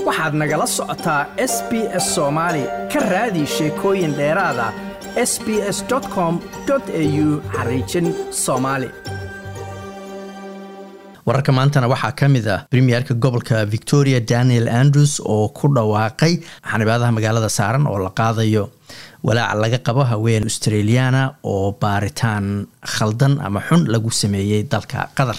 waxaad nagala socotaa s b s soomaali ka raadi sheekooyin dheeraada s b s com au xariijin soomaali wararka maantana waxaa ka mid ah premierka gobolka victoria daniel andrews oo ku dhawaaqay xanibaadaha magaalada saaran oo la qaadayo walaaca laga qabo haween australiana oo baaritaan khaldan ama xun lagu sameeyey dalka qatar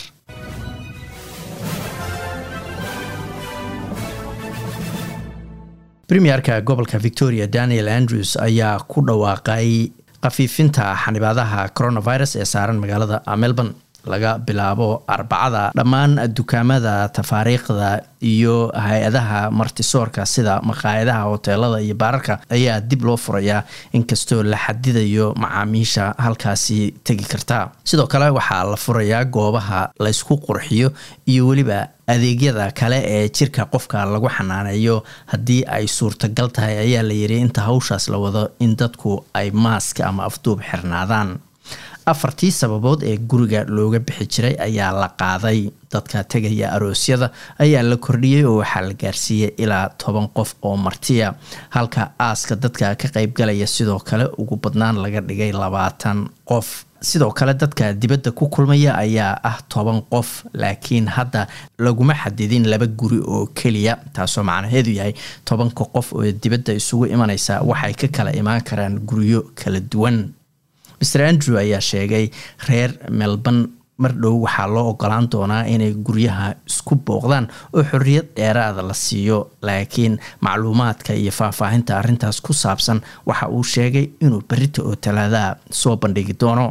premierka gobolka victoria daniel andrews ayaa ku dhawaaqay khafiifinta xanibaadaha coronavirus ee saaran magaalada melbourne laga bilaabo arbacada dhammaan dukaamada tafaariikhda iyo hay-adaha martisoorka sida maqaayadaha hoteelada iyo baararka ayaa dib loo furayaa inkastoo la xadidayo macaamiisha halkaasi tegi karta sidoo kale waxaa la furayaa goobaha laysku qurxiyo iyo weliba adeegyada kale ee jirka qofka lagu xanaaneeyo haddii ay suurtagal tahay ayaa la yiri inta hawshaas la wado in dadku ay maaska ama afduub xirnaadaan afartii sababood ee guriga looga bixi jiray ayaa la qaaday dadka tegaya aroosyada ayaa la kordhiyey oo waxaa la gaarsiiyey ilaa toban qof oo martiya halka aaska dadka ka qeybgalaya sidoo kale ugu badnaan laga dhigay labaatan qof sidoo kale dadka dibadda ku kulmaya ayaa ah toban qof laakiin hadda laguma xadidin laba guri oo keliya taasoo macnaheedu yahay tobanka qof oo dibadda isugu imanaysa waxay ka kala imaan karaan guryo kala duwan master andrew ayaa sheegay reer melbourne mar dhow waxaa loo ogolaan doonaa inay guryaha isku booqdaan oo xorriyad dheeraada la siiyo laakiin macluumaadka iyo faahfaahinta arrintaas ku saabsan waxa uu sheegay inuu berita oo talaadaha soo bandhigi doono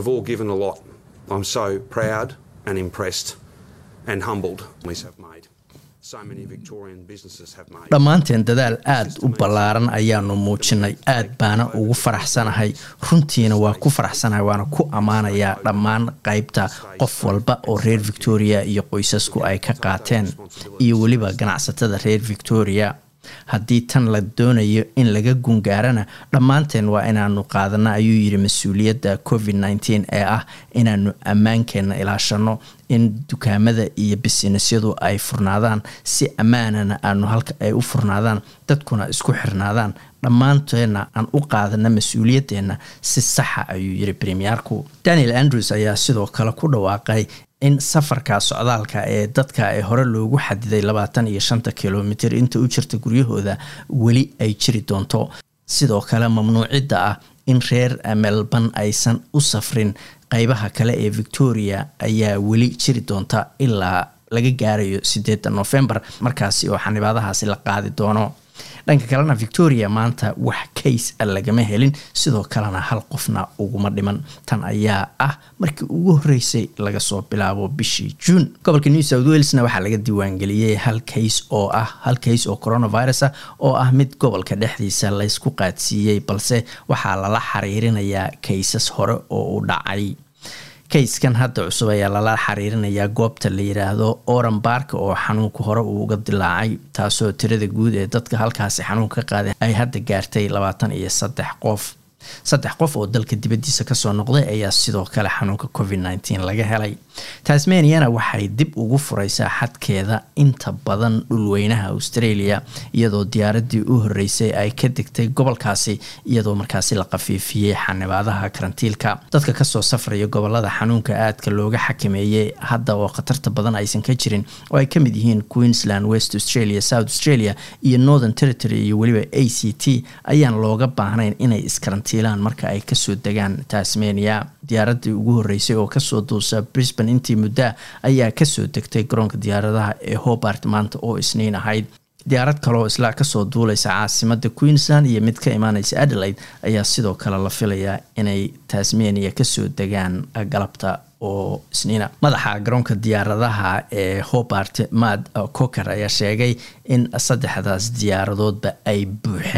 dhammaanteen dadaal aada u ballaaran ayaanu muujinay aad baana ugu faraxsanahay runtiina waa ku faraxsanahay waana ku ammaanayaa dhammaan qeybta qof walba oo reer victoria iyo qoysasku ay ka qaateen iyo weliba ganacsatada reer victoria haddii tan la doonayo in laga gungaarana dhammaanteen waa inaanu qaadana ayuu yiri mas-uuliyadda covid nteen ee ah inaanu ammaankeenna ilaashano in dukaamada iyo bisinesyadu ay furnaadaan si ammaanana aanu halka ay u furnaadaan dadkuna isku xirnaadaan dhammaanteenna aan u qaadana mas-uuliyadeenna si saxa ayuu yiri premierku daniel andrews ayaa sidoo kale ku dhawaaqay in safarka socdaalka ee dadka ee hore loogu xadiday labaatan iyo shanta kilomitr inta u jirta guryahooda weli ay jiri doonto sidoo kale mamnuucidda ah in reer melbourne aysan u safrin qeybaha kale ee victoria ayaa weli jiri doonta ilaa laga gaarayo sideeda novembar markaasi oo xanibaadahaasi la qaadi doono dhanka kalena victoria maanta wax kays a lagama helin sidoo kalena hal qofna uguma dhiman tan ayaa ah markii ugu horeysay laga soo bilaabo bishii juun gobolka new south walesna waxaa laga diiwaangeliyey hal kays oo ah hal kays oo coronavirus ah oo ah mid gobolka dhexdiisa laysku qaadsiiyey balse waxaa lala xiriirinayaa kaysas hore oo u dhacay kayskan hadda cusub ayaa lala xiriirinayaa goobta la yiraahdo oran barka oo xanuunka hore uu uga dilaacay taasoo tirada guud ee dadka halkaasi xanuunka ka qaaday ay hadda gaartay labaatan iyo saddex qof saddex qof oo dalka dibaddiisa kasoo noqday ayaa sidoo kale xanuunka covid nteen laga helay tasmaniana waxay dib ugu fureysaa xadkeeda inta badan dhulweynaha australia iyadoo diyaaradii u horeysay ay ka degtay gobolkaasi iyadoo markaasi la qafiifiyey xanibaadaha karantiilka dadka kasoo safraya gobolada xanuunka aadka looga xakameeyey hadda oo khatarta badan aysan ka jirin oo ay kamid yihiin queensland west australia south australia iyo northern territory iyo weliba a c t ayaan looga baahnayn inay iskarantiilaan marka ay kasoo degaan tasmania diyaaradii ugu horeysay oo kasoo duusa brisbane intii muddaa ayaa kasoo degtay garoonka diyaaradaha ee hobart maanta oo isniin ahayd diyaarad kaleoo isla kasoo duuleysa caasimada queensland iyo mid ka imaaneysa adelaide ayaa sidoo kale la filayaa inay tasmania kasoo degaan galabta oo isniina madaxa garoonka diyaaradaha ee hobart mad coker ayaa sheegay in saddexdaas diyaaradoodba ay buuxeen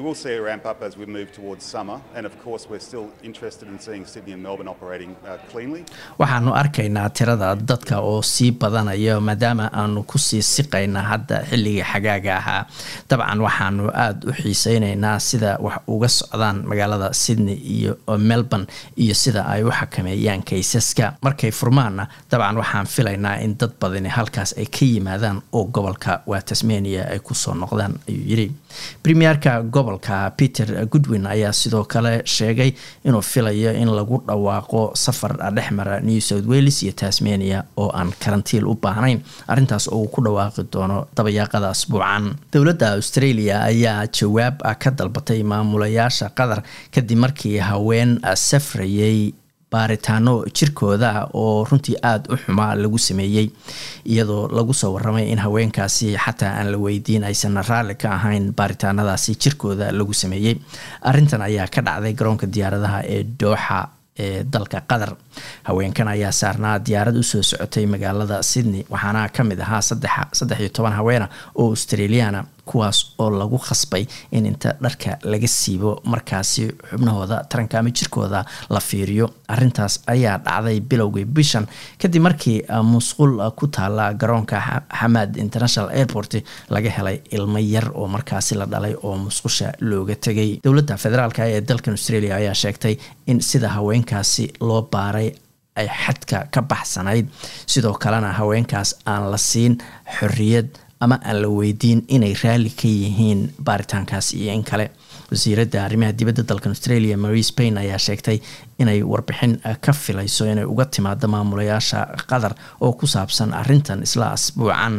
will see a ramp up as we move towards summer, and of course, we're still interested in seeing Sydney and Melbourne operating uh, cleanly. waxaanu arkaynaa tirada dadka oo sii badanaya maadaama aanu kusii siqayna hadda xilligii xagaaga ahaa dabcan waxaanu aada u xiiseyneynaa sida wax uga socdaan magaalada sydney iyo melbourne iyo sida ay u xakameeyaan kaysaska markay furmaanna dabcan waxaan filaynaa in dad badani halkaas ay ka yimaadaan oo gobolka waa tasmania ay kusoo noqdaan ayuu yidhi premierka gobolka peter goodwin ayaa sidoo kale sheegay inuu filayo in lagu dhawaaqo safar dhexmara new south wales iyo tasmania oo aan karantiil u baahnayn arrintaas oo uu ku dhawaaqi doono dabayaaqada asbuucan dowladda australia ayaa jawaab ka dalbatay maamulayaasha qatar kadib markii haween safrayay baaritaano jirkooda oo runtii aada u xumaa lagu sameeyey iyadoo lagu soo waramay in haweenkaasi xataa aan la weydiin aysan raalli ka ahayn baaritaanadaasi jirkooda lagu sameeyey arintan ayaa ka dhacday garoonka diyaaradaha ee dooxa ee dalka qatar haweenkan ayaa saarnaa diyaarad usoo socotay magaalada sydney waxaana ka mid ahaa saddex iyo toban haweena oo australiana kuwaas oo lagu khasbay in inta dharka laga siibo markaasi xubnahooda taranka ama jirkooda la fiiriyo arintaas ayaa dhacday bilowgii bishan kadib markii musqul ku taala garoonka xamaad international airport laga helay ilmo yar oo markaasi la dhalay oo musqusha looga tegay dowladda federaalk ee dalkan australia ayaa sheegtay in sida haweenkaasi loo baaray ay xadka ka baxsanayd sidoo kalena haweenkaas aan la siin xorriyad ama aan la weydiin inay raalli ka yihiin baaritaankaas iyo in kale wasiiradda arrimaha dibadda dalkan australia marie spain ayaa sheegtay inay warbixin ka filayso inay uga timaado maamulayaasha qatar oo ku saabsan arintan isla asbuucan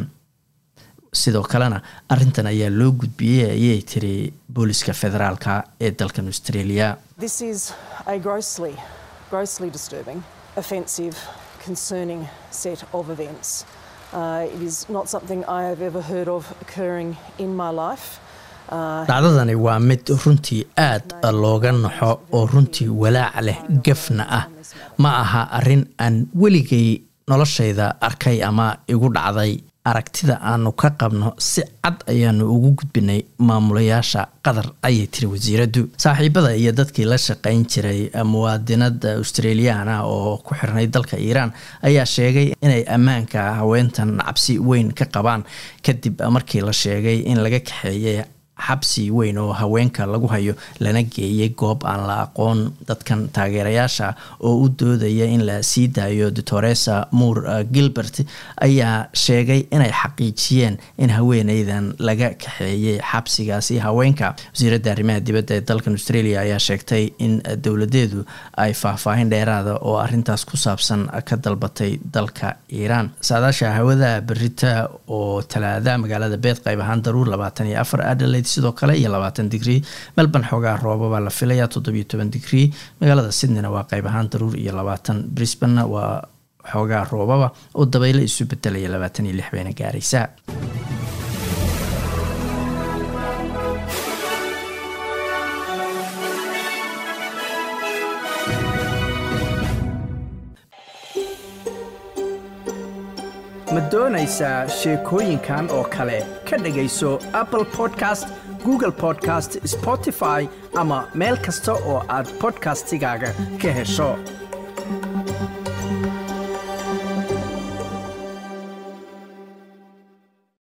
sidoo kalena arintan ayaa loo gudbiyey ayay tiri booliska federaalka ee dalkan australia concerning set of events. Uh, it is not something I have ever heard of occurring in my life. dhacdadani waa mid runtii aada looga naxo oo runtii walaac leh gafna ah ma aha arrin aan weligay noloshayda arkay ama igu dhacday aragtida aanu ka qabno si cad ayaanu ugu gudbinay maamulayaasha qatar ayay tiri wasiiraddu saaxiibada iyo dadkii la shaqayn jiray muwaadinada australiyaana oo ku xirnay dalka iiraan ayaa sheegay inay ammaanka haweentan cabsi weyn ka qabaan kadib markii la sheegay in laga kaxeeyay xabsi weyn oo haweenka lagu hayo lana geeyay goob aan la aqoon dadkan taageerayaasha oo u doodaya in la sii daayo doctoresa moore gilbert ayaa sheegay inay xaqiijiyeen in haweeneydan laga kaxeeyay xabsigaasi haweenka wasiiradda arrimaha dibadda ee dalkan australia ayaa sheegtay in dowladeedu ay faahfaahin dheeraada oo arintaas ku saabsan ka dalbatay dalka iiraan saadaasha hawada berita oo talaada magaalada beed qayb ahaan daruur labaatan iyo afar adelaide sidoo kale iyo labaatan digrii melbourne xoogaa roobabaa la filayaa toddobiyo toban digrii magaalada sydneyna waa qayb ahaan daruur iyo labaatan brisbane waa xoogaa roobaba oo dabaylo isu bedelaya labaatan iyo lix bayna gaaraysaa ma doonaysaa sheekooyinkan oo kale ka dhegayso apple podcast google podcast spotify ama meel kasta oo aad podcastigaaga ka hesho